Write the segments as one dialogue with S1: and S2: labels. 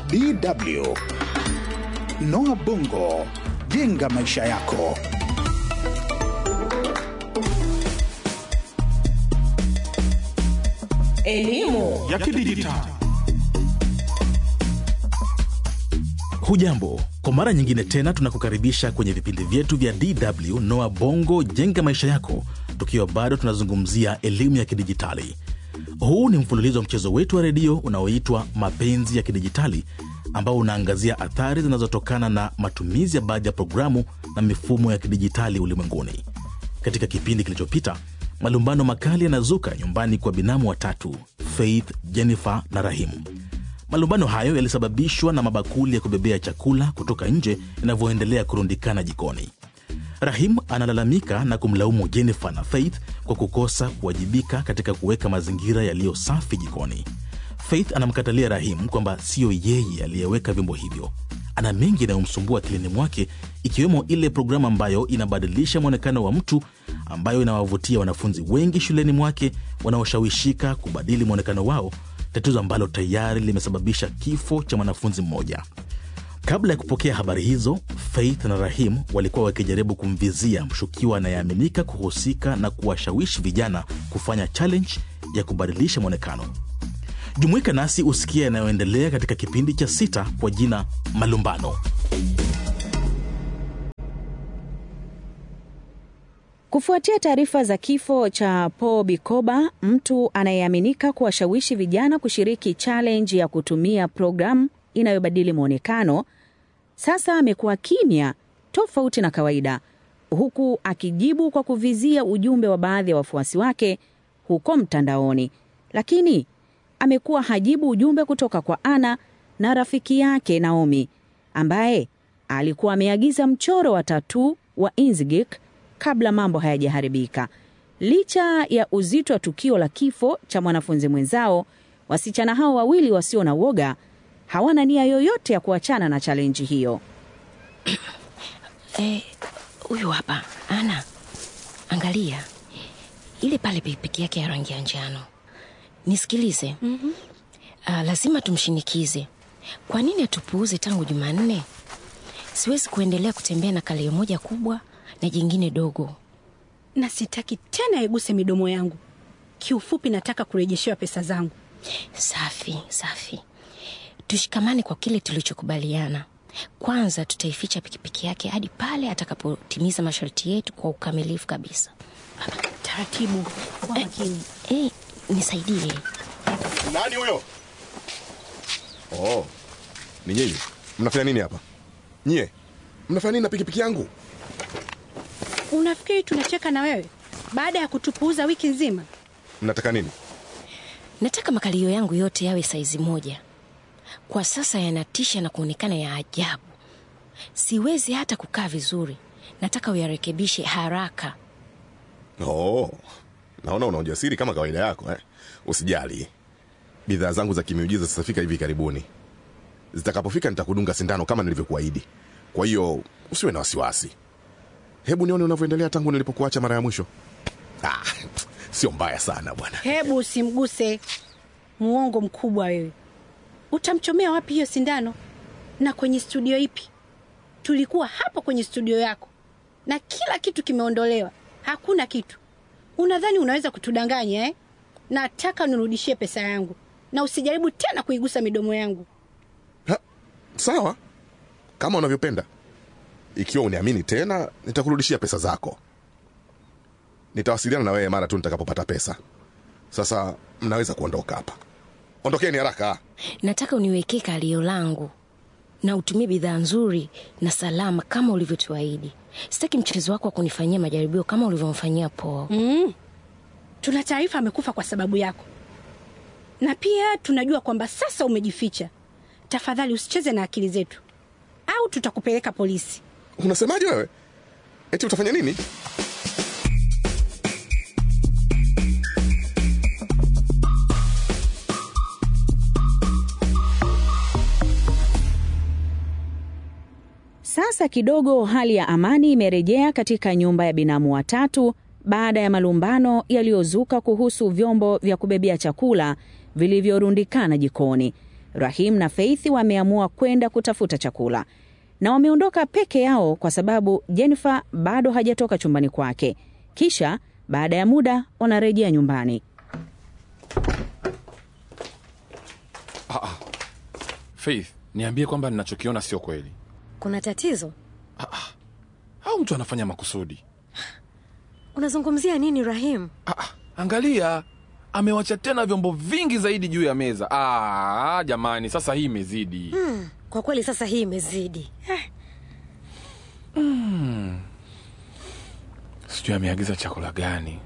S1: DW. Noah Bongo, jenga maisha yako.
S2: Elimu
S3: ya kidijitali.
S4: Hujambo, kwa mara nyingine tena tunakukaribisha kwenye vipindi vyetu vya DW Noa Bongo jenga maisha yako, tukiwa bado tunazungumzia elimu ya kidijitali. Huu ni mfululizo wa mchezo wetu wa redio unaoitwa Mapenzi ya Kidijitali, ambao unaangazia athari zinazotokana na matumizi ya baadhi ya programu na mifumo ya kidijitali ulimwenguni. Katika kipindi kilichopita, malumbano makali yanazuka nyumbani kwa binamu watatu Faith, Jennifer na Rahim. Malumbano hayo yalisababishwa na mabakuli ya kubebea chakula kutoka nje yanavyoendelea kurundikana jikoni. Rahim analalamika na kumlaumu Jennifer na Faith kwa kukosa kuwajibika katika kuweka mazingira yaliyo safi jikoni. Faith anamkatalia Rahim kwamba siyo yeye aliyeweka vyombo hivyo. Ana mengi yanayomsumbua akilini mwake, ikiwemo ile programu ambayo inabadilisha mwonekano wa mtu, ambayo inawavutia wanafunzi wengi shuleni mwake wanaoshawishika kubadili mwonekano wao, tatizo ambalo tayari limesababisha kifo cha mwanafunzi mmoja. Kabla ya kupokea habari hizo, Faith na Rahim walikuwa wakijaribu kumvizia mshukiwa anayeaminika kuhusika na kuwashawishi vijana kufanya challenge ya kubadilisha mwonekano. Jumuika nasi usikia yanayoendelea katika kipindi cha sita kwa jina Malumbano.
S2: Kufuatia taarifa za kifo cha Paul Bikoba, mtu anayeaminika kuwashawishi vijana kushiriki challenge ya kutumia programu inayobadili mwonekano, sasa amekuwa kimya tofauti na kawaida, huku akijibu kwa kuvizia ujumbe wa baadhi ya wafuasi wake huko mtandaoni. Lakini amekuwa hajibu ujumbe kutoka kwa Ana na rafiki yake Naomi, ambaye alikuwa ameagiza mchoro wa tatuu wa Inzigik kabla mambo hayajaharibika. Licha ya uzito wa tukio la kifo cha mwanafunzi mwenzao, wasichana hao wawili wasio na woga hawana nia yoyote ya kuachana na chalenji hiyo.
S5: Huyu hapa Ana, angalia ile pale pikipiki yake ya rangi ya njano. Nisikilize. mm-hmm. Uh, lazima tumshinikize. Kwa nini atupuuze tangu Jumanne? Siwezi kuendelea kutembea na kalio moja kubwa na jingine dogo.
S6: na sitaki tena iguse midomo yangu. Kiufupi, nataka kurejeshewa pesa zangu.
S5: Safi safi, tushikamane kwa kile tulichokubaliana. Kwanza tutaificha pikipiki yake hadi pale atakapotimiza masharti yetu kwa ukamilifu kabisa.
S6: Taratibu, kuwa makini.
S5: Eh, nisaidie.
S7: Nani huyo? Oh, ni nyinyi. Mnafanya nini hapa? Nyie mnafanya nini na pikipiki yangu?
S6: Unafikiri tunacheka na wewe baada ya kutupuuza wiki nzima?
S7: Mnataka nini?
S5: Nataka makalio yangu yote yawe saizi moja. Kwa sasa yanatisha na kuonekana ya ajabu. Siwezi hata kukaa vizuri. Nataka uyarekebishe haraka.
S7: Oh, naona una ujasiri kama kawaida yako eh? Usijali, bidhaa zangu za kimiujiza zitafika hivi karibuni. Zitakapofika nitakudunga sindano kama nilivyokuahidi. Kwa hiyo usiwe na wasiwasi. Hebu nione unavyoendelea tangu nilipokuacha mara ya mwisho. Ah, sio mbaya sana bwana.
S6: Hebu usimguse, muongo mkubwa wewe. Utamchomea wapi hiyo sindano? Na kwenye studio ipi? Tulikuwa hapo kwenye studio yako na kila kitu kimeondolewa, hakuna kitu. Unadhani unaweza kutudanganya eh? Nataka nirudishie pesa yangu na usijaribu tena kuigusa midomo yangu.
S7: Ha, sawa kama unavyopenda. Ikiwa uniamini tena, nitakurudishia pesa zako. Nitawasiliana na wewe mara tu nitakapopata pesa. Sasa mnaweza kuondoka hapa. Ondokeni haraka.
S5: Nataka uniwekee kalio langu na utumie bidhaa nzuri na salama kama ulivyotuahidi. Sitaki mchezo wako wa kunifanyia majaribio kama ulivyomfanyia Paul.
S6: Mm. Tuna taarifa amekufa kwa sababu yako, na pia tunajua kwamba sasa umejificha. Tafadhali usicheze na akili zetu, au tutakupeleka polisi.
S7: Unasemaje wewe? Eti utafanya nini?
S2: Sasa kidogo hali ya amani imerejea katika nyumba ya binamu watatu baada ya malumbano yaliyozuka kuhusu vyombo vya kubebea chakula vilivyorundikana jikoni. Rahim na Faith wameamua kwenda kutafuta chakula na wameondoka peke yao kwa sababu Jennifer bado hajatoka chumbani kwake. Kisha baada ya muda wanarejea nyumbani.
S3: Faith, niambie kwamba ninachokiona sio kweli,
S5: Kuna tatizo?
S3: au mtu anafanya makusudi?
S5: Unazungumzia nini Rahim?
S3: Ah, ah, angalia, amewacha tena vyombo vingi zaidi juu ya meza. Ah, jamani, sasa hii imezidi.
S5: Kwa kweli sasa hii imezidi.
S3: Sijui ameagiza chakula gani,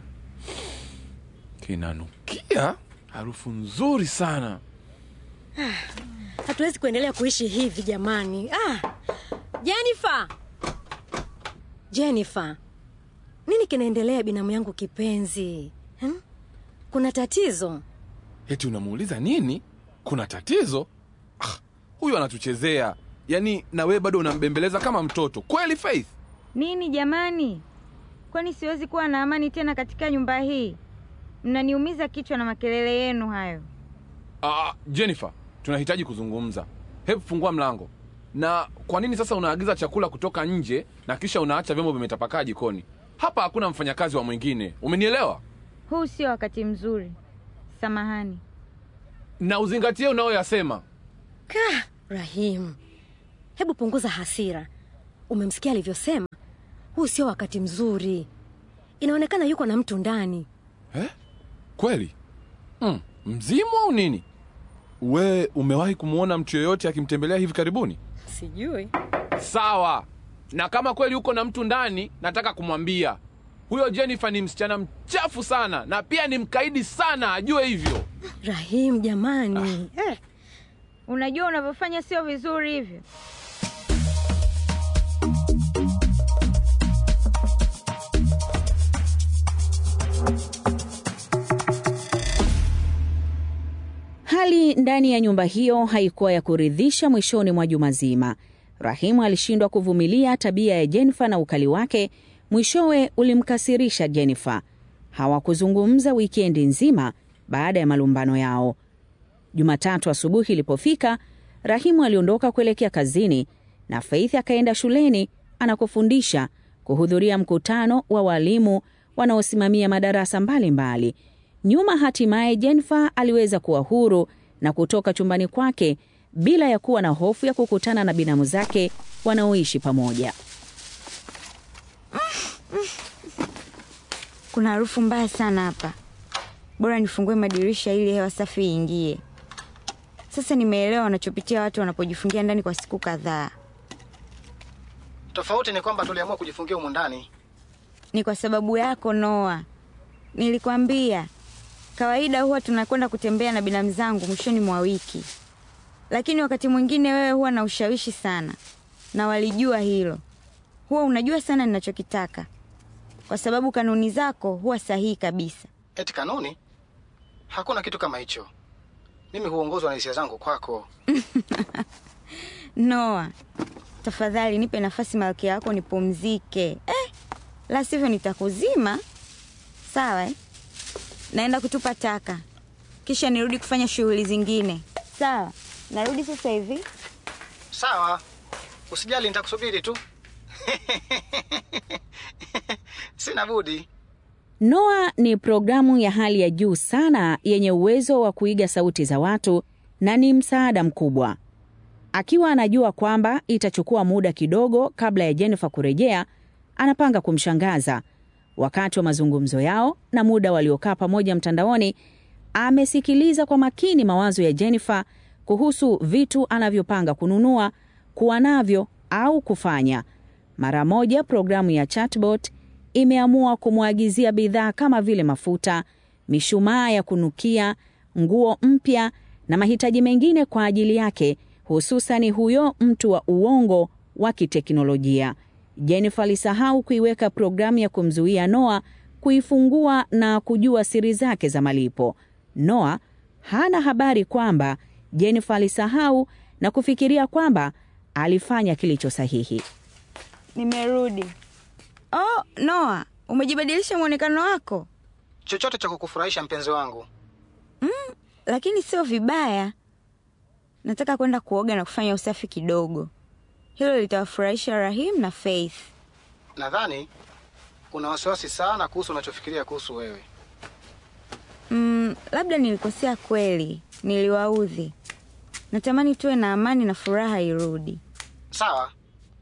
S3: kinanukia harufu nzuri sana.
S5: Hatuwezi kuendelea kuishi hivi jamani. Ah, Jennifer, Jennifer, nini kinaendelea binamu yangu kipenzi hmm? Kuna tatizo?
S3: Eti unamuuliza nini? Kuna tatizo? Ah, huyu anatuchezea yaani, na wewe bado unambembeleza kama mtoto kweli, Faith?
S8: Nini jamani? Kwani siwezi kuwa na amani tena katika nyumba hii? Mnaniumiza kichwa na makelele yenu hayo.
S3: Ah, Jennifer, tunahitaji kuzungumza. Hebu fungua mlango. Na kwa nini sasa unaagiza chakula kutoka nje na kisha unaacha vyombo vimetapakaa jikoni? Hapa hakuna mfanyakazi wa mwingine, umenielewa?
S8: Huu sio wakati mzuri. Samahani.
S3: Na uzingatie unayoyasema.
S5: Ka, Rahim, hebu punguza hasira. Umemsikia alivyosema? Huu sio wakati mzuri. Inaonekana yuko na mtu ndani.
S3: Eh? Kweli? Mm, mzimu au nini? We umewahi kumwona mtu yoyote akimtembelea hivi karibuni?
S5: Sijui.
S3: Sawa. Na kama kweli uko na mtu ndani, nataka kumwambia huyo Jennifer ni msichana mchafu sana na pia ni mkaidi sana, ajue hivyo.
S5: Rahim jamani. Eh,
S8: Unajua unavyofanya sio vizuri hivyo.
S2: Hali ndani ya nyumba hiyo haikuwa ya kuridhisha. Mwishoni mwa juma zima, Rahimu alishindwa kuvumilia tabia ya Jennifer na ukali wake. Mwishowe ulimkasirisha Jennifer. Hawakuzungumza wikendi nzima baada ya malumbano yao. Jumatatu asubuhi ilipofika, Rahimu aliondoka kuelekea kazini na Faith akaenda shuleni anakofundisha kuhudhuria mkutano wa walimu wanaosimamia madarasa mbalimbali mbali. Nyuma hatimaye Jennifer aliweza kuwa huru na kutoka chumbani kwake bila ya kuwa na hofu ya kukutana na binamu zake wanaoishi pamoja.
S8: Kuna harufu mbaya sana hapa. Bora nifungue madirisha ili hewa safi iingie. Sasa nimeelewa wanachopitia watu wanapojifungia ndani kwa siku kadhaa.
S9: Tofauti ni kwamba tuliamua kujifungia humu ndani.
S8: Ni kwa sababu yako Noa. Nilikwambia kawaida huwa tunakwenda kutembea na binamu zangu mwishoni mwa wiki, lakini wakati mwingine wewe huwa na ushawishi sana, na walijua hilo. Huwa unajua sana ninachokitaka, kwa sababu kanuni zako huwa sahihi kabisa.
S9: Eti kanuni? Hakuna kitu kama hicho. Mimi huongozwa na hisia zangu kwako.
S8: Noa, tafadhali nipe nafasi malkia yako nipumzike. Eh, la sivyo nitakuzima. Sawa eh? Naenda kutupa taka, kisha nirudi kufanya shughuli zingine. Sawa, narudi sasa hivi.
S9: Sawa, usijali, nitakusubiri tu. Sina budi.
S2: Noa ni programu ya hali ya juu sana yenye uwezo wa kuiga sauti za watu na ni msaada mkubwa. Akiwa anajua kwamba itachukua muda kidogo kabla ya Jennifer kurejea, anapanga kumshangaza. Wakati wa mazungumzo yao na muda waliokaa pamoja mtandaoni, amesikiliza kwa makini mawazo ya Jennifer kuhusu vitu anavyopanga kununua, kuwa navyo au kufanya. Mara moja programu ya chatbot imeamua kumwagizia bidhaa kama vile mafuta, mishumaa ya kunukia, nguo mpya na mahitaji mengine kwa ajili yake, hususani huyo mtu wa uongo wa kiteknolojia. Jennifer alisahau kuiweka programu ya kumzuia Noah kuifungua na kujua siri zake za malipo. Noah hana habari kwamba Jennifer alisahau na kufikiria kwamba alifanya kilicho sahihi.
S8: Nimerudi. Oh, Noa, umejibadilisha mwonekano wako,
S9: Chochote cha kukufurahisha mpenzi wangu.
S8: lakini sio vibaya. nataka kwenda kuoga na kufanya usafi kidogo. Hilo litawafurahisha Rahim na Faith.
S9: Nadhani una wasiwasi sana kuhusu unachofikiria kuhusu wewe.
S8: Mm, labda nilikosea kweli, niliwaudhi. Natamani tuwe na amani na furaha irudi.
S9: Sawa,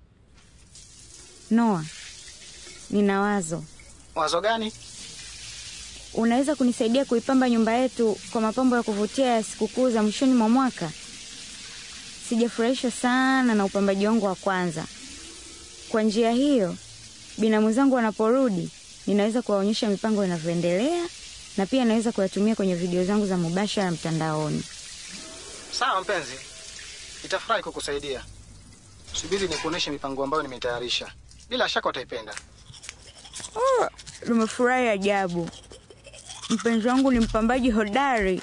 S8: Noa, nina wazo.
S9: wazo gani?
S8: Unaweza kunisaidia kuipamba nyumba yetu kwa mapambo ya kuvutia ya sikukuu za mwishoni mwa mwaka? Sijafurahishwa sana na upambaji wangu wa kwanza. Kwa njia hiyo, binamu zangu wanaporudi, ninaweza kuwaonyesha mipango inavyoendelea na pia naweza kuyatumia kwenye video zangu za mubashara mtandaoni.
S9: Sawa mpenzi, nitafurahi kukusaidia. Subiri nikuoneshe mipango ambayo nimetayarisha. Bila shaka utaipenda.
S8: Oh, nimefurahi ajabu. Mpenzi wangu ni mpambaji hodari.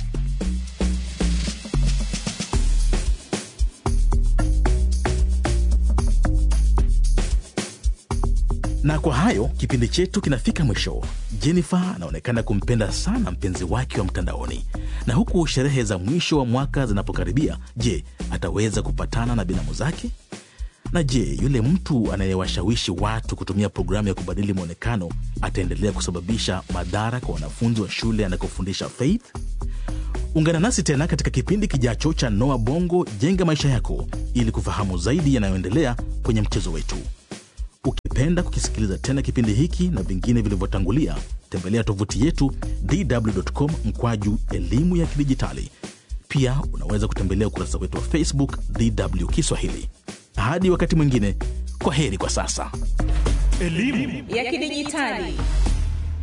S4: Na kwa hayo kipindi chetu kinafika mwisho. Jennifer anaonekana kumpenda sana mpenzi wake wa mtandaoni, na huku sherehe za mwisho wa mwaka zinapokaribia, je, ataweza kupatana na binamu zake? Na je, yule mtu anayewashawishi watu kutumia programu ya kubadili mwonekano ataendelea kusababisha madhara kwa wanafunzi wa shule anakofundisha Faith? Ungana nasi tena katika kipindi kijacho cha Noa Bongo Jenga Maisha Yako ili kufahamu zaidi yanayoendelea kwenye mchezo wetu. Ukipenda kukisikiliza tena kipindi hiki na vingine vilivyotangulia, tembelea tovuti yetu dw.com mkwaju elimu ya kidijitali. Pia unaweza kutembelea ukurasa wetu wa Facebook DW Kiswahili. Hadi wakati mwingine, kwa heri kwa sasa.
S2: ya kidijitali